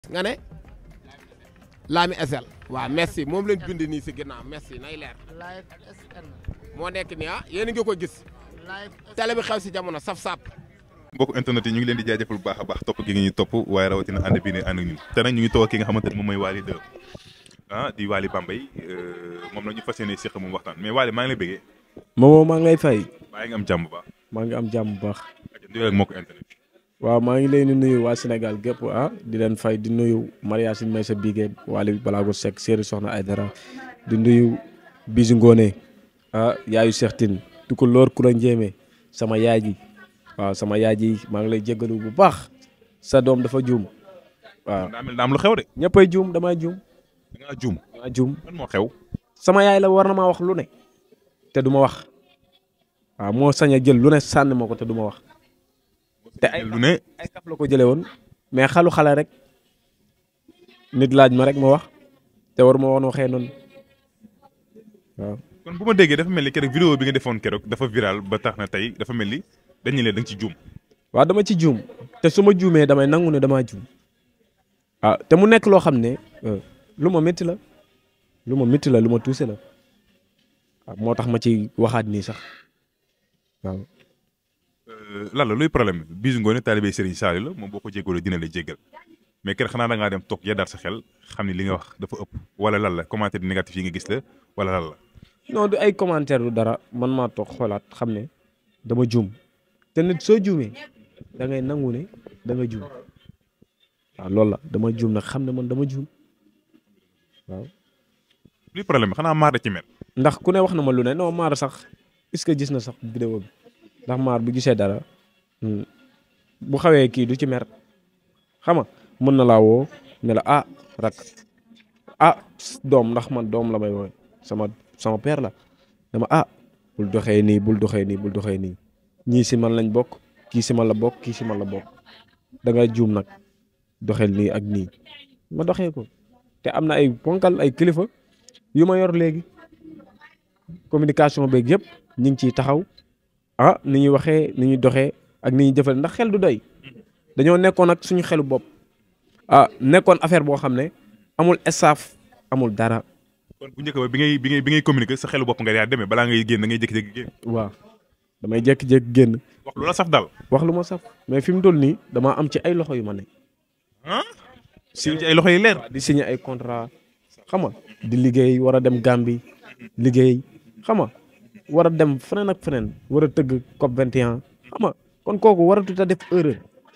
nga ne Lami SL waaw merci moom lañ bind nii si ginnaaw merci nay leer live SN moo nekk nii ah yéen a ngi ko gis live télé bi xew si jamono saf-sap mbokk internet yi ñu ngi leen di jaajëfal bu baax a baax topp gi nga ñuy topp waaye rawatina ànd bii ne ànd ak ñun te nag ñu ngi toog ki nga xamante ne moom mooy Waly 2 ah di Waly Bambey moom la ñu fas yéene séq moom waxtaan mais Waly maa ngi lay bëggee moomoo maa ngi lay fay baa ngi am jàmm bu baax maa ngi am jàmm bu baax nuyoo ak mbokk internet waaw maa ngi leen di nuyu waa Sénégal gépp ah di leen fay di nuyu Maria Sin may sa bigee Waly Balago Seck séeri soxna Aydara di nuyu Bisu Ngone ah yaayu Cheikh Tine du ko loor ku la njéeme sama yaay ji waaw sama yaay ji maa ngi lay jéggalu bu baax sa doom dafa juum waaw daa mel daa am lu xew de ñëppay juum damay juum da ngaa juum damaa juum lan moo xew sama yaay la war na maa wax lu ne te du ma wax waaw moo sañ a jël lu ne sànni ma ko te du ma wax te ay lu ne ay kaf la ko jëlee woon mais xalu xale rek nit laaj ma rek ma wax te war ma woon waxee noonu waaw. kon bu ma déggee dafa mel ni keroog vidéo bi nga defoon keroog dafa viral ba tax na tey dafa mel ni dañu leen da nga ci juum waaw dama ci juum te su ma juumee damay nangu ne damaa juum ah te mu nekk loo xam ne lu ma métti la lu ma métti la lu ma tuuse la waaw moo tax ma ci waxaat nii sax waaw. lan la luy problème bi Bisu Ngone taalibe Serigne Saliou la moom boo ko jéggalee dina la jéggal mais keroog xanaa da ngaa dem toog yeddaat sa xel xam ni li nga wax dafa ëpp wala lan la commentaire négatif yi nga gis la wala lan la. non du ay commentaire du dara man maa toog xoolaat xam ne dama juum te nit soo juumee da ngay nangu ne da nga juum waaw loolu la dama juum nag xam ne man dama juum waaw. luy problème bi xanaa maar da ci mel. ndax ku ne wax na ma lu ne non maar sax est-ce que gis na sax vidéo bi ndax maar bu gisee dara bu xawee kii du ci mer xam nga mën na laa woo ne la ah rak ah doom ndax man doom la may woowe sama sama père la dama ah bul doxee nii bul doxee nii bul doxee nii ñii si man lañ bokk kii si man la bokk kii si man la bokk da nga juum nag doxeel nii ak nii ma doxee ko te am na ay ponkal ay kilifa yu ma yor léegi communication beeg yëpp ñu ngi ciy taxaw ah ni ñuy waxee ni ñuy doxee ak ni ñuy jëfale ndax xel du doy dañoo nekkoon ak suñu xelu bopp ah nekkoon affaire boo xam ne amul staff amul dara. kon bu njëkk ba bi ngay bi ngay bi ngay communiquer sa xelu bopp nga yaa demee balaa ngay génn da ngay jékki-jékki génn. waaw damay jékki-jékki génn wax lu la saf daal. wax lu ma saf mais fi mu toll nii damaa am ci ay loxo yu ma ne. ah. si ci ay loxo yi leer. di signer ay contrat xam nga di liggéey war a dem Gambie liggéey xam nga war a dem feneen ak feneen war a tëgg COP 21 xam nga kon kooku waratut a def erreur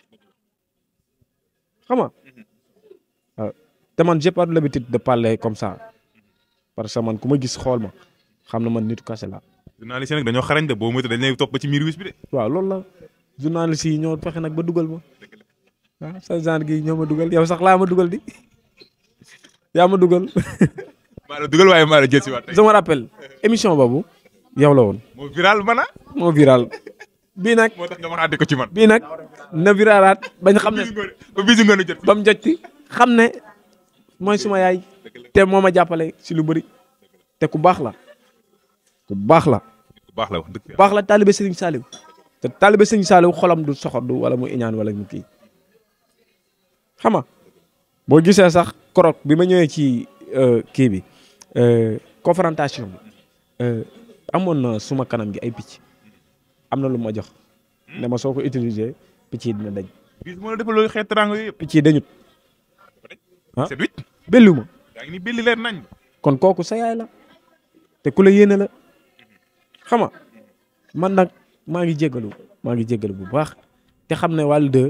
xam nga waaw te man j'ai pas l'habitude de parler comme ça parce que man ku ma gis xool ma xam na man nitu kase la journaliste yi nag dañoo xarañ de boo moytu dañ lay topp ba ci miir wis bi de. waaw loolu la journaliste yi ñoo fexe nag ba dugal ma waaw sa genre gi ñoo ma dugal yow sax laa ma dugal di yaa ma dugal maa la dugal waaye maa la jël si waat tey. je me rappelle émission boobu yow la woon moo viral mana moo viral bii nag moo tax nga waxaate ko ci man. bii nag na viralaat bañ xam ne Bisu Ngone ba Bisu Ngone jot. ba mu jot ci xam ne mooy suma yaay te moo ma jàppale si lu bëri te ku baax la ku baax la bu baax la wax dëgg ku baax la taalibe Serigne Saliou te taalibe Serigne Saliou xolam du soxor du wala mu iñaan wala mu kii xam nga boo gisee sax korok bi ma ñëwee ci kii bi confrontation bi amoon na suma kanam gi ay picc am na lu ma jox ne ma soo ko utiliser picc yi dina dañ bis moo la defal loolu xeet teraanga yooyu yëpp. picc yi dañut ah c'est huit. bellu ma yaa ngi ni belli leer nañ. kon kooku sa yaay la te ku la yéene la xam nga man nag maa ngi jéggalu maa ngi jéggalu bu baax te xam ne Waly 2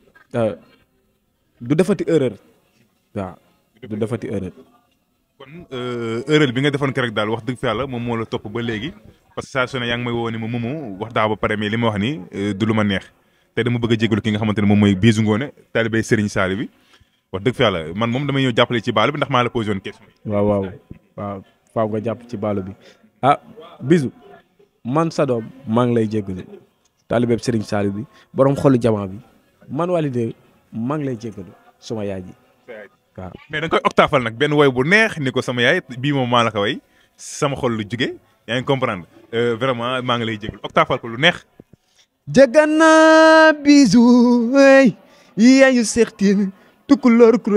du defati erreur waaw du defati erreur kon erreur bi nga defoon keroog daal wax dëgg fa yàlla moom moo la topp ba léegi parce que saa su ne yaa ngi may woo ni ma moomu wax daa ba pare mais li ma wax ni du lu ma neex te dama bëgg a jégalu ki nga xamante ne moom mooy Bisu Ngone taalibe Serigne Saliou bi wax dëgg fa yàlla man moom damay ñëw jàppale ci baalu bi ndax maa la posé woon question yi. waaw waaw waaw faaw nga jàpp ci baalu bi ah bisu man sa doom maa ngi lay jéggalu taalibe Serigne Saliou bi borom xolu jamaa bi man Waly 2 maa ngi lay jéggalu suma yaay ji waaw mais da nga koy octafal nag benn woy bu neex ni ko sama yaay bii moom maa la ko way sama xol lu jóge yaa ngi comprendre vraiment maa ngi lay jégalu octafal ko lu neex. Jagana bisu hey yaayu Seex Tiin tukulóor ku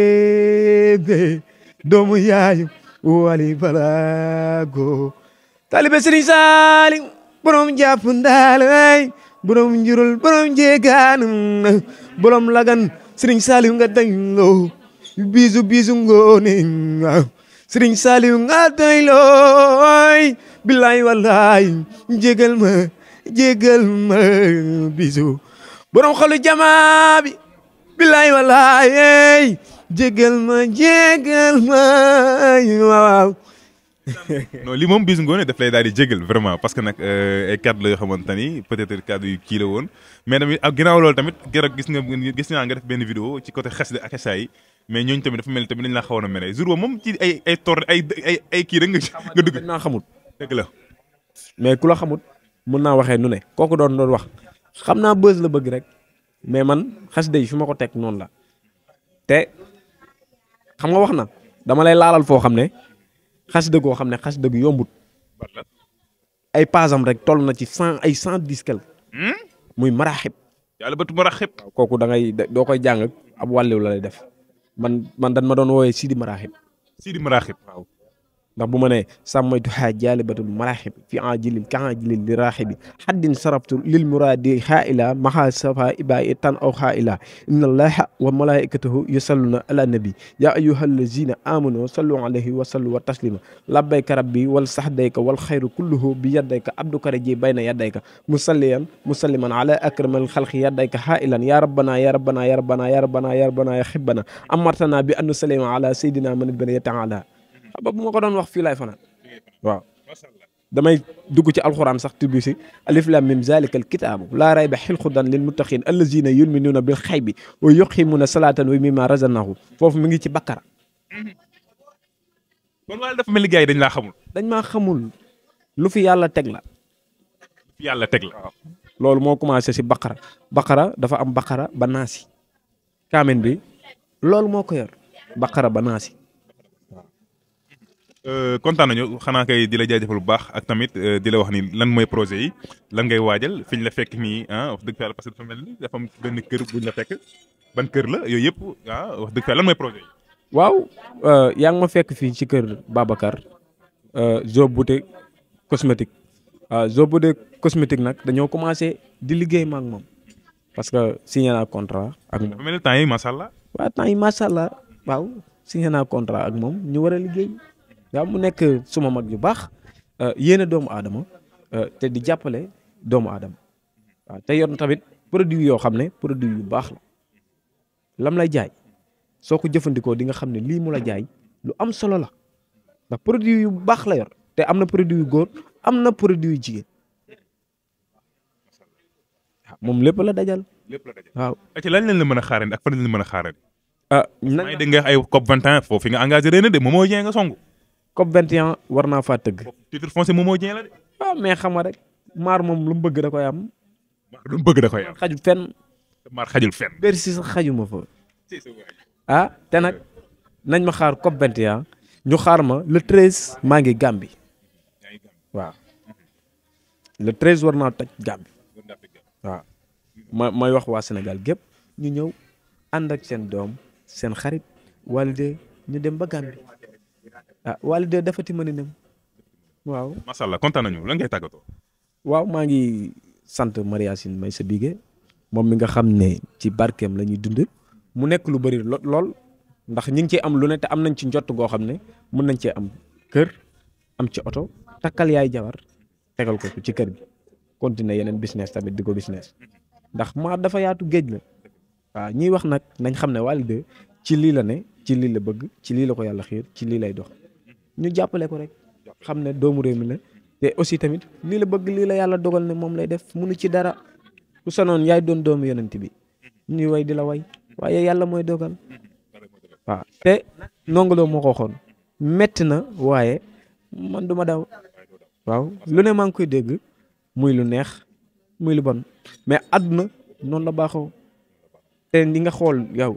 ñeebe doomu yaayu wali balago talibe Sëriñ Saaliw borom jàpp ndaal ay borom njurul borom jeegaan borom lagan Sëriñ Saaliw nga dayloo bisu bisu ngoone Sëriñ Saaliw nga dayloo billaay wallaay jégal ma jégal ma bisu borom xolu jamaa bi billaay wallaay jégal ma jégal ma waaw non li moom bis ngoone daf lay daal di jégal vraiment parce que nag ay cadre la yoo xamante ni peut-être cadre yu kii la woon mais tamit ak ginnaaw loolu tamit keroog gis nga gis naa nga def benn vidéo ci côté xasida ak xasaay yi mais ñooñu tamit dafa mel ni tamit dañ laa xawoon a mere jour boobu moom ci ay ay tor ay ay ay kii rek nga nga dugg dañ naa xamut dëgg la mais ku la xamut mun naa waxee nu ne kooku doon doon wax xam naa bës la bëgg rek mais man xasida yi fi ma ko teg noonu la te xam nga wax na dama lay laalal foo xam ne xasida goo xam ne xasida gu yombut ay pasam rek toll na ci cent ay cent dix quelque muy maraxib yàlla batu ma raxib kooku da ngay doo koy jàng ab wàlliw la lay def man man dan ma doon woowee sidi maraxib Sidi Maraxib waaw ndax bu ma nee sàmmaytu xaa jaalibatul maraxib fi ajilil ka ajilil li raaxibi xaddin sarabtu lil muraadi xaa ila maxa safa iba i tan aw xaa ila inna allaha wa malaikatahu yusalluna ala nabi ya ayuha allazina amanu sallu alayhi wa sallu wa taslima labbayka rabbi wal saxdayka wal xayru kulluhu bi yaddayka abduka raji bayna yaddayka musalliyan musalliman ala akramal xalqi yaddayka xaa ilan ya rabbana ya rabbana ya rabbana ya rabbana ya rabbana ya xibbana amartana bi an nusallima ala sayidina man baniya taala xam nga bu ma ko doon wax fii laay fanaan waaw damay dugg ci alxuraan sax tubbi si alif lam mim zalikal kitaabu laa rayba xilxudan lil muttaqin allazina yuminuuna bil xaybi wa yuqimuna salatan wa mimma razaqnahum foofu mi ngi ci bakkara kon wala dafa mel ni gars yi dañ laa xamul dañ maa xamul lu fi yàlla teg la yàlla teg la loolu moo commencé si baqara baqara dafa am baqara ba naasi kaamen bi loolu moo ko yor baqara ba naasi kontaan nañu xanaa kay di la jaajëfal bu baax ak tamit di la wax ni lan mooy projet yi lan ngay waajal fi ñu la fekk nii ah wax dëgg fa yàlla parce que dafa mel ni dafa am benn kër buñ la fekk ban kër la yooyu yëpp ah wax dëgg fa yàlla lan mooy projet yi. waaw yaa ngi ma fekk fii ci kër Babacar Zo Beauté cosmétique Zo Beauté cosmétique nag dañoo commencé di liggéey ma ak moom parce que signé naa contrat ak moom dafa mel ni temps yi macha allah. waaw temps yi macha allah waaw signé naa contrat ak moom ñu war a liggéey waaw mu nekk suma mag yu baax yéene doomu aadama te di jàppale doomu aadama waaw te yor tamit produit yoo xam ne produit yu baax la lam lay jaay soo ko jëfandikoo di nga xam ne lii mu la jaay lu am solo la ndax produit yu baax la yor te am na produit yu góor am na produit yu jigéen waaw moom lépp la dajal lépp la daje. waaw. ci lan lañ la mën a xaarandi ak fan lañ la mën a xaarandi. ah maa nañ ngi dégg nga ay COP 21 foofu fi nga engagé ren de Momo Dieng nga songu. COP 21 war naa faa tëgg. titre foncier Momo Dieng la de. waaw mais xam nga rek maar moom lu mu bëgg da koy am lu mu bëgg da koy am. xajul fenn maar xajul fenn. Bercy sax xajuma fa ah te nag nañ ma xaar COP 21 ñu xaar ma le 13 maa ngi Gambie waaw le 13 war naa toj Gambie waaw ma may wax waa Sénégal gépp ñu ñëw ànd ak seen doom seen xarit Walide ñu dem ba Gambie ah Walide dafati mën a nem waaw macha allah kontaan nañu lan ngay tàggatoo. waaw maa ngi sant Mariasine may sa bige moom mi nga xam ne ci barkeem la ñuy dund mu nekk lu bëri lo lool ndax ñi ngi ciy am lu ne te am nañ ci njott goo xam ne mën nañ cee am kër am ci oto takkal yaay jabar tegal ko ci kër gi continuer yeneen business tamit di ko business ndax maa dafa yaatu géej la waaw ñiy wax nag nañ xam ne Wally ci lii la ne ci lii la bëgg ci lii la ko yàlla xiir ci lii lay dox ñu jàppale ko rek xam ne doomu réew mi la te aussi tamit lii la bëgg lii la yàlla dogal ne moom lay def munu ci dara ku sanoon yaay doon doomu yonent bi ñuy way di la way waaye yàlla mooy dogal waaw te nongoloo moo ko waxoon metti na waaye man du ma daw waaw lu ne maa ngi koy dégg muy lu neex muy lu bon mais àdduna noonu la baaxoo te ñi nga xool yow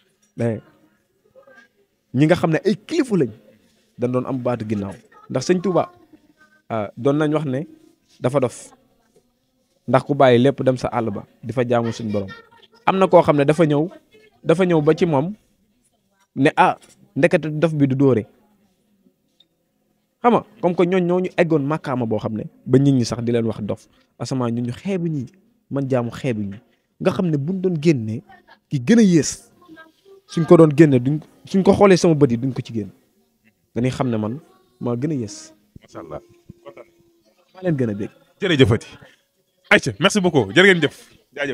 ñi nga xam ne ay kilifa lañ dañ doon am baatu ginnaaw ndax sëñ Touba doon nañ wax ne dafa dof ndax ku bàyyi lépp dem sa àll ba di fa jaamu suñ borom am na koo xam ne dafa ñëw dafa ñëw ba ci moom ne ah ndekete dof bi du dóore xam nga comme que ñooñ ñoo ñu eggoon màkkaama boo xam ne ba nit ñi sax di leen wax dof asamaan ñun ñu xeebu ñi man jaamu xeebu ñi nga xam ne buñ doon génnee ki gën a yées suñ ko doon génne duñ suñ ko xoolee sama bët yi duñ ko ci génn dañuy xam ne man maa gën a yées macha allah. maa leen gën a bég jërëjëfati. ayca merci beaucoup jërë ngeen jëf jaajëf.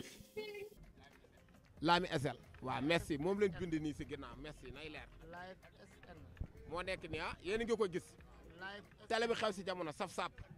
Lami SL waaw merci moom lañ bind nii si ginnaaw merci nay leer moo nekk nii ah yéen a ngi ko gis télé bi xew si jamono saf-sap